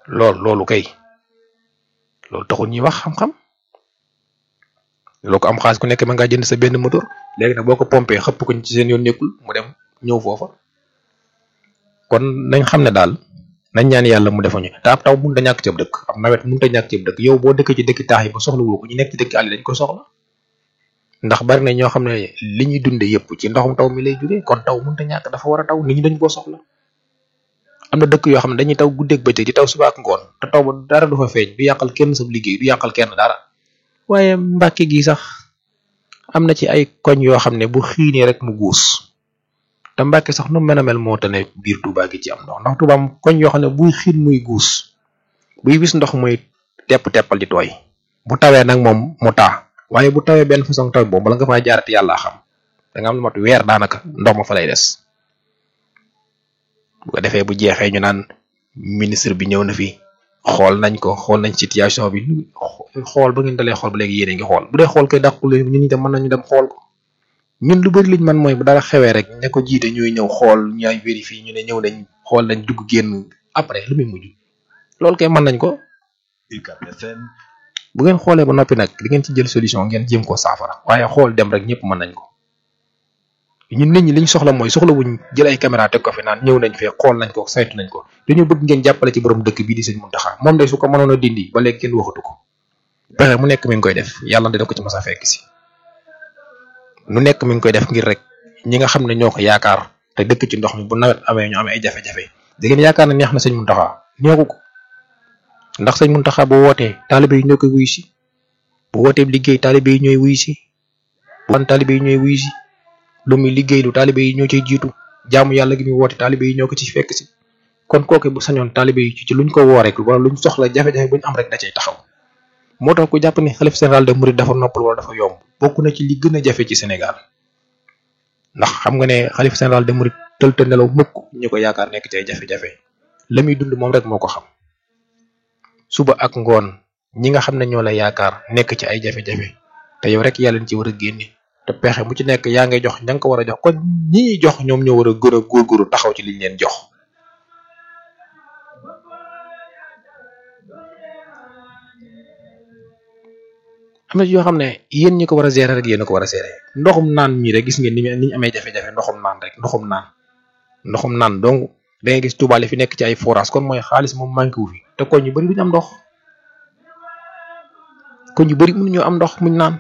lool loolu kay loolu taxul ñuy wax xam-xam loo ko am xaalis ku nekk ma ngaa jënd sa benn moteur léegi nag boo ko pompé xëpp ko ci seen yoon nekkul mu dem ñëw foofa kon nañ xam ne daal nañ ñaan yàlla mu defañu te ab taw mënut a ñàkk ci ab dëkk ab nawet mënut a ñàkk ci ab dëkk yow boo dëkk ci dëkk taax yi ba soxla woo ko ñu nekk ci dëkk àll dañ ko soxla ndax bari na ñoo xam ne li ñuy dunde yëpp ci ndoxum taw mi lay jógee kon taw mënut a ñàkk dafa war a taw nit ñi dañ koo soxla am na dëkk yoo xam ne dañuy taw guddeeg bëccëg di taw suba ak ngoon te taw ba dara du fa feeñ du yàqal kenn sa liggéey du yàqal kenn dara waaye mbàkke gi sax am na ci ay koñ yoo xam ne bu xiinee rek mu guus te mbàkke sax nu mel a mel moo tane biir Touba gi ci am ndox ndax Touba am koñ yoo xam ne buy xiin muy guus buy wis ndox muy tepp teppal di tooy bu tawee nag moom mu taa waaye bu tawee benn façon taw boobu bala nga faa jaarati yàlla xam da nga am lu mat weer daanaka ndox ma fa lay des bu ko defee bu jeexee ñu naan ministre bi ñëw na fi xool nañ ko xool nañ situation bi xool ba ngeen dalee xool ba léegi yéen a ngi xool bu dee xool koy dàqul ñun ñu dem mën nañu dem xool ko ñun lu bari liñ man mooy bu dara xewee rek ña ko jiite ñuy ñëw xool ñaay vérifier ñu ne ñëw nañ xool nañ dugg génn après lu muy mujj loolu kay mën nañ ko bu ngeen xoolee ba noppi nag di ngeen ci jël solution ngeen jéem koo saafara waaye xool dem rek ñëpp mën nañ ko ñun nit ñi liñ soxla mooy soxla wuñ jël ay caméra teg ko fi naan ñëw nañ fee xool nañ ko saytu nañ ko dañoo bëgg ngeen jàppale ci borom dëkk bii di sëñ Muntaxa moom day su ko mënoon a dindi ba léegi kenn waxatu ko pexe mu nekk mi ngi koy def yàlla dina ko ci mas a fekk si nu nekk mi ngi koy def ngir rek ñi nga xam ne ñoo ko yaakaar te dëkk ci ndox mi bu nawet amee ñu amee ay jafe-jafe da ngeen yaakaar ne neex na sëñ Muntaxa neexu ko ndax sëñ Muntaxa bu wootee taalibe yi ñoo koy wuyu si bu wootee liggéey taalibe yi ñooy wuyu si bu wan taalibe yi ñooy wuyu si lu muy liggéey lu taalibe yi ñoo ciy jiitu jaamu yàlla gi muy woote taalibe yi ñoo ko ci fekk si kon kooke bu sañoon taalibe yi ci luñ ko woo rek wala luñ soxla jafe-jafe buñ am rek da cay taxaw moo tax ku jàpp ni xalif général de Mouride dafa noppal wala dafa yomb bokk na ci li gën a jafe ci Sénégal ndax xam nga ne xalif général de Mouride tël te nelaw mukk ñu ko yaakaar nekk ci ay jafe-jafe la muy dund moom rek moo ko xam suba ak ngoon ñi nga xam ne ñoo la yaakaar nekk ci ay jafe-jafe te yow rek yàlla ci war a génne te pexe mu ci nekk yaa ngay jox ña nga ko war a jox kon ñi jox ñoom ñoo war a gën a góorgóorlu taxaw ci liñ leen jox am na ci yoo xam ne yéen ñi ko war a gérer rek yéen a ko war a gérer ndoxum naan mii rek gis ngeen ni ñu amee jafe-jafe ndoxum naan rek ndoxum naan ndoxum naan donc da ngay gis Touba li fi nekk ci ay forage kon mooy xaalis moom manqué wu fi te koñ yu bari duñu am ndox koñ yu bari mënuñoo am ndox muñ naan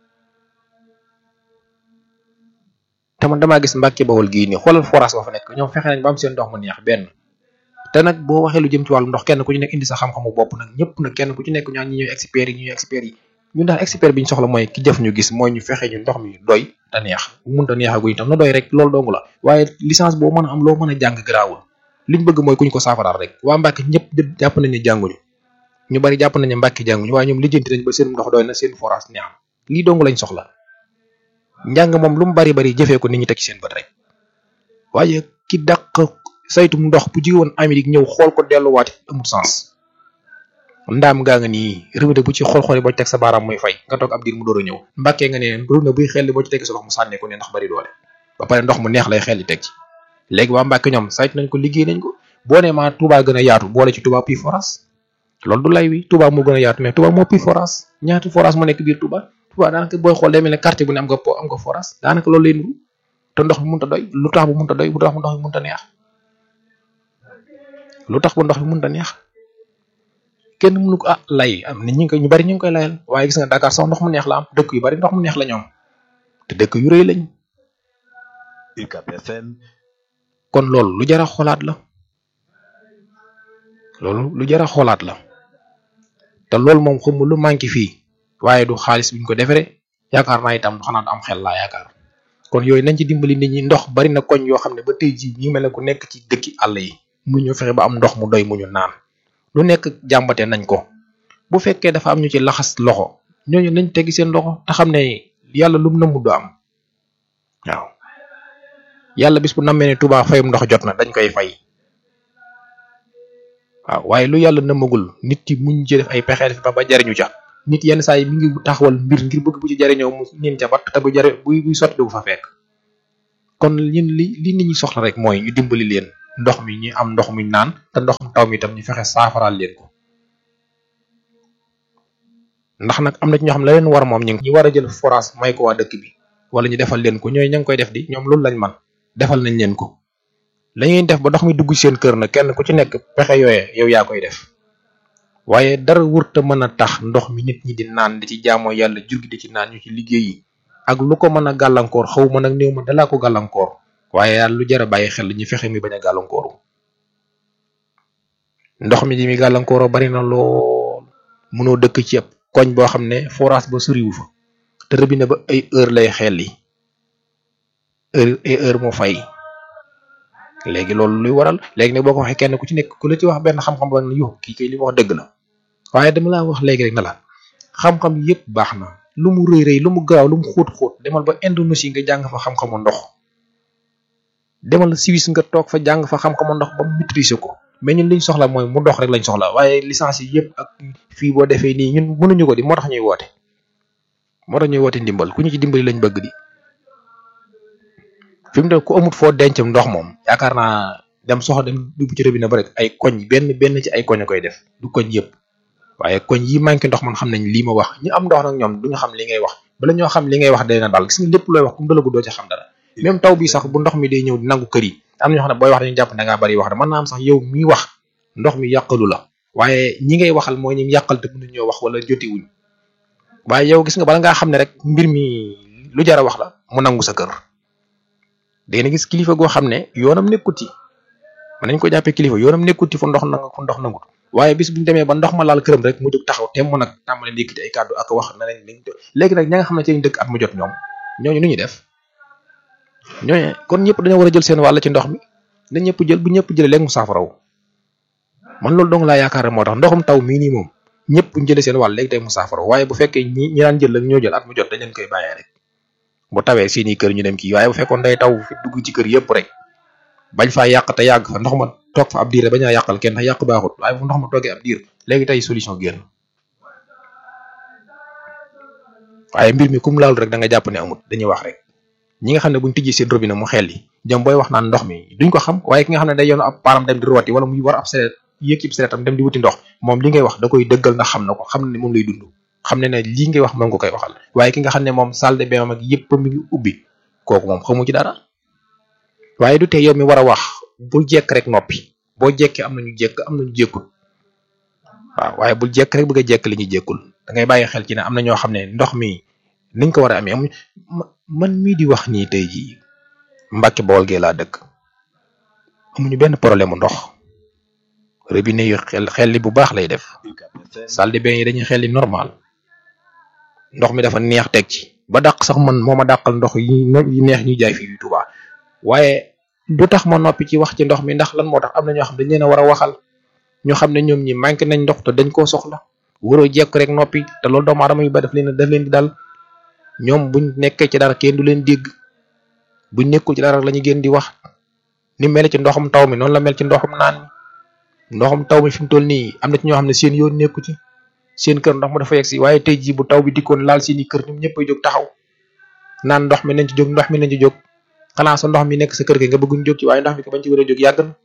te man damaa gis Mbàkke Bawol gii nii xoolal forage ba fa nekk ñoom fexe nañ ba am seen ndox mu neex benn te nag boo waxee lu jëm ci wàllu ndox kenn ku ci nekk indi sa xam-xamu bopp nag ñëpp nag kenn ku ci nekk ñaan ñi ñooy experts yi ñi ñooy experts yi ñun daal expert bi ñu soxla mooy ki jëf ñu gis mooy ñu fexe ñu ndox mi doy te neex bu mënta neexaguñ tam na doy rek loolu dong la waaye licence boo mën a am loo mën a jàng garaawul liñ bëgg mooy kuñ ko saafaraal rek waa Mbàkke ñëpp jàpp nañ ne jànguñu ñu bari jàpp nañ ne Mbàkke jànguñu waaye ñoom lijjanti nañ ba seen ndox doy na seen forage neex lii dong lañ soxla njàng moom lu mu bari bari jëfee ko nit ñi teg ci seen bët rek waaye ki dàq saytum ndox bu jóge woon Amérique ñëw xool ko delluwaati amul sens ndaam gaa nga nii robinet bu ci xool-xool boo ci teg sa baaraam muy fay nga toog ab diir mu door a ñëw mbàkkee nga ne robinet buy xel boo ci teg sa ndox mu sànnee ko ne ndax bari doole ba pare ndox mu neex lay xel li teg ci léegi waa Mbàkke ñoom saytu nañ ko liggéey nañ ko boo nee maa Touba gën a yaatu boole ci Touba pi forage loolu du lay wi Touba moo gën a yaatu mais Touba moo pi forage ñaati forage moo nekk biir Touba Touba daanaka booy xool day mel ne quartier bu ne am nga po am nga forage daanaka loolu lay nuru te ndox mi mënut a doy lu tax bu mënut a doy bu tax bu ndox mi mënut a neex lu tax bu ndox mi mënut a neex kenn mënu ko ah lay am nit ñi ñu bari ñu ngi koy layal waaye gis nga Dakar sax ndox mu neex la am dëkk yu bari ndox mu neex la ñoom te dëkk yu rëy lañ kon loolu lu jar a xoolaat la loolu lu jar a xoolaat la te loolu moom xamul lu manqué fii waaye du xaalis buñ ko defaree yaakaar naa itam xanaa du am xel laa yaakaar kon yooyu nañ ci dimbali nit ñi ndox bari na koñ yoo xam ne ba tey jii ñu mel ne ku nekk ci dëkki àll yi mu ñu fexe ba am ndox mu doy mu ñu naan lu nekk jàmbate nañ ko bu fekkee dafa am ñu ci laxas loxo ñooñu nañ teggi seen loxo te xam ne yàlla lu mu nëmmu du am waaw yàlla bis bu nammee ne Touba fayum ndox jot na dañ koy fay waaw waaye lu yàlla nëmmagul nit yi muñ ci def ay pexe def ba ba jariñu ca nit yenn saa yi mi ngi taxawal mbir ngir bëgg bu ci jariñoo mu nin ca bat te bu jare buy buy sotti du fa fekk kon ñun li li nit ñi soxla rek mooy ñu dimbali leen ndox mi ñu am ndox muñ naan te ndoxum taw mi itam ñu fexe saafaraal leen ko ndax nag am na ci ñoo xam ne la leen war moom ñu ngi war a jël forage may ko waa dëkk bi wala ñu defal leen ko ñooy ña ngi koy def di ñoom loolu lañ man defal nañ leen ko la ñuy def ba ndox mi dugg seen kër nag kenn ku ci nekk pexe yooye yow yaa koy def waaye dara wurta mën a tax ndox mi nit ñi di naan di ci jaamoo yàlla jur gi di ci naan ñu ci liggéey yi ak lu ko mën a gàllankoor xaw ma nag néew ma dalaa ko gàllankoor waaye yàlla lu jar a bàyyi xel ñu fexe mi bañ a gàllankooru ndox mi di mi gàllankooroo bari na lool mënoo dëkk ci ab koñ boo xam ne forage ba soriwu fa te robinet ba ay heure lay xel yi heure ay heure moo fay léegi loolu luy waral léegi nag boo ko waxee kenn ku ci nekk ku la ci wax benn xam-xam ba ne yow kii kay li ma wax dëgg la waaye dama laa wax léegi rek na la xam-xam yépp baax na lu mu rëy rëy lu mu gaaw lu mu xóot xóot demal ba Indonésie nga jàng fa xam-xamu ndox demal Suisse nga toog fa jàng fa xam-xamu ndox ba maîtriser ko mais ñun liñ soxla mooy mu dox rek lañ soxla waaye licence yi yëpp ak fii boo defee nii ñun mënuñu ko di moo tax ñuy woote moo tax ñuy woote ndimbal ku ñu ci dimbali lañ bëgg di fi mu ne ku amut foo dencam ndox moom yaakaar naa dem soxla dem dugg ci robinet ba rek ay koñ benn benn ci ay koñ a koy def du koñ yëpp waaye koñ yi manqué ndox man xam nañ lii ma wax ñu am ndox nag ñoom duñu xam li ngay wax bala ñoo xam li ngay wax dana daal gis nga lépp looy wax kum dalagu doo ci xam dara même taw bi sax bu ndox mi day ñëw di nangu kër yi am na ñoo xam ne booy wax dañu jàpp da ngaa bari wax da mën naa am sax yow miy wax ndox mi yàqalu la waaye ñi ngay waxal mooy ñi yàqal te mënuñ ñoo wax wala jotiwuñ waaye yow gis nga bala ngaa xam ne rek mbir mi lu jar a wax la mu nangu sa kër dangeen gis kilifa goo xam ne yoonam nekkuti mën nañ ko jàppee kilifa yoonam nekkuti fu ndox nanga fu ndox nangut waaye bis buñu demee ba ndox ma laal këram rek mu jóg taxaw temm nag tàmbale yëkkati ay kàddu ak wax na nañ lañ léegi nag ña nga xam ne ci lañ dëkk at mu jot ñoom ñooñu nu ñuy def ñooñu kon ñëpp dañoo war a jël seen wàll ci ndox mi na ñëpp jël bu ñëpp jëlee léegi mu saafaraw man loolu dong laa yaakaar moo tax ndoxum taw mii nii moom ñëpp bu ñu jëlee seen wàll léegi tey mu saafaraw waaye bu fekkee ñi ñi daan jël ak ñoo jël at mu jot dañ leen koy bàyyee rek bu tawee seeni kër ñu dem kii waaye bu fekkoon day taw fi dugg ci kër yëpp rek bañ faa yàq te yàgg fa ndox ma toog fa ab diir bañ a yàqal kenn te yàq baaxut waaye bu ndox ma toogee ab diir léegi tey solution génn waaye mbir mi kum laal rek da nga jàpp ne amut dañuy wax rek ñi nga xam ne buñ tijji seen robinet mu xel yi jëm booy wax naan ndox mi duñ ko xam waaye ki nga xam ne day yoon ab paaram dem di rooti wala muy war ab sereet yéeg ci sereetam dem di wuti ndox moom li ngay wax da koy dëggal ndax xam na ko xam ne moom lay dund xam ne ne lii ngay wax moom nga koy waxal waaye ki nga xam ne moom salle de bain ak yëpp mi ngi ubbi kooku moom xamu ci dara waaye du tee yow mi war a wax bul jekk rek noppi boo jekkee am nañu jekk am nañu jekkul waaw waaye bul jekk rek bëgg a jekk li ñu jekkul da ngay bàyyi xel ci ne am na ñoo xam ne ndox mi niñ ko war a amee amuñ man mii di wax nii tey jii Mbàkke Bawol gee laa dëkk amuñu benn problème mu ndox robinet yu xel xel li bu baax lay def salle de bain yi dañuy xel li normal ndox mi dafa neex teg ci ba dàq sax man moo ma dàqal ndox yi yi neex ñuy jaay fii yu Tuubaa waaye du tax ma noppi ci wax ci ndox mi ndax lan moo tax am na ñoo xam dañ leen a war a waxal ñoo xam ne ñoom ñi manqué nañ ndox te dañ koo soxla waroo jekk rek noppi te loolu doomu aadama yu ba def leen daf leen di dal ñoom buñ nekkee ci dara kenn du leen dégg buñ nekkul ci dara la ñu gën di wax ni mel ci ndoxum taw mi noonu la mel ci ndoxum naan mi ndoxum taw mi fi mu toll nii am na ci ñoo xam ne seen yoon nekku ci seen kër ndox mu dafa yegg si waaye tey jii bu taw bi dikkoon laal seeni kër ñoom ñëpp ay jóg taxaw naan ndox mi nañ ci jóg ndox mi nañ ci jóg xanaa sa ndox mi nekk sa kër gi nga bëgguñ jóg ci waaye ndox mi ko bañ ci war a jóg yàgg na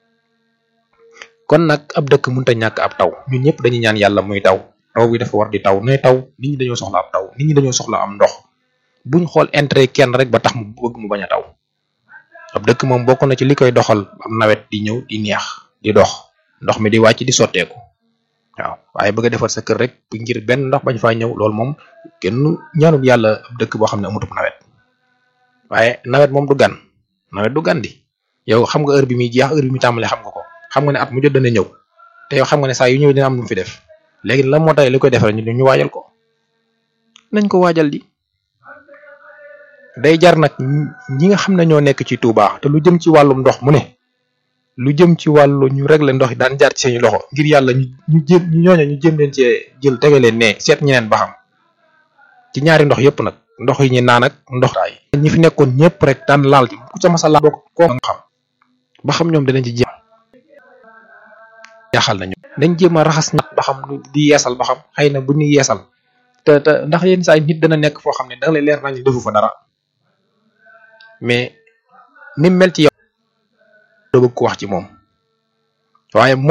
kon nag ab dëkk mënut a ñàkk ab taw ñun ñëpp dañuy ñaan yàlla muy taw taw bi dafa war di taw ne taw nit ñi dañoo soxla ab taw nit ñi dañoo soxla am ndox buñ xool intérêt kenn rek ba tax mu bëgg mu bañ a taw ab dëkk moom bokk na ci li koy doxal am nawet di ñëw di neex di dox ndox mi di wàcc di sotteeku waaw waaye bëgg a defar sa kër rek ngir benn ndox bañ faa ñëw loolu moom kenn ñaanul yàlla ab dëkk boo xam ne amutub nawet waaye nawet moom du gan nawet du gan di yow xam nga heure bi muy jeex heure bi muy tàmbalee xam nga ko xam nga ne at mu jot dana ñëw te yow xam nga ne saa yu ñëw dina am lu mu fi def léegi lan moo tax li koy defal ñu ñu waajal ko nañ ko waajal di day jar nag ñi nga xam ne ñoo nekk ci Touba te lu jëm ci wàllum ndox mu ne lu jëm ci wàllu ñu régler ndox yi daan jaar ci seeni loxo ngir yàlla ñu ñu jëm ñu ñooñu ñu jëm leen cee jël tege leen ne seet ñeneen ba xam ci ñaari ndox yëpp nag ndox yi ñu naan ak ndox taay ñi fi nekkoon ñëpp rek daan laal ci ku ca masa laal bokk koo nga xam ba xam ñoom dinañ ci jéem jaaxal nañu dañ jéem a raxas ñat ba xam di yeesal ba xam xëy na bu ñuy yeesal te te ndax yenn saa nit dana nekk foo xam ne danga lay leer nañ defu fa dara mais ni mel ci yow doo bëgg ko wax ci moom waaye